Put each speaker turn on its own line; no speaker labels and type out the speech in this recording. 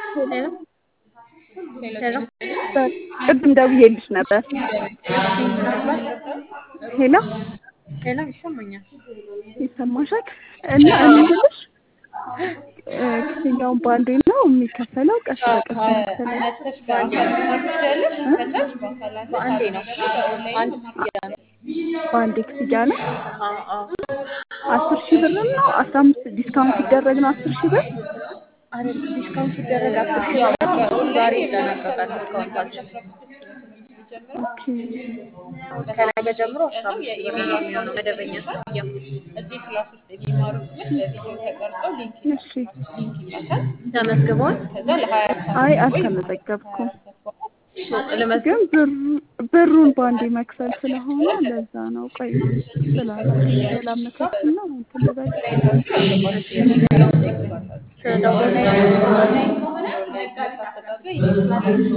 ሄሎ ሄሎ
ቅድም ደውዬልሽ ነበር። ሄሎ
ሄሎ ይሰማኛል።
ይሰማሻል? እና እኔ የምልሽ ክፍያውን በአንዴ ነው የሚከፈለው? ቀስ በቀስ ነው
በአንዴ ነው። አንድ ክፍያ ነው።
በአንዴ ክፍያ ነው?
አዎ አዎ
አስር ሺህ ብር ነው? አስራ አምስት ዲስካውንት ሲደረግ ነው አስር ሺህ ብር?
አይደል ዲስካውንት ሲደረግ አስር ሺህ ብር ዛሬ ይጠናቀቃል ዲስካውንታችን።
ኦኬ
ከነገ ጀምሮ አስራ አምስት ሺህ ብር ነው የሚሆነው መደበኛ ክፍያ።
እሺ።
ተመዝግበዋል?
አይ አልተመዘገብኩም፣
ልመዝግብ
ግን ብር ብሩን በአንዴ መክፈል ስለሆነ ለዛ ነው። ቆይ ስላላችሁ ላመቻችና እንትን ልበል።
ስለደወሉ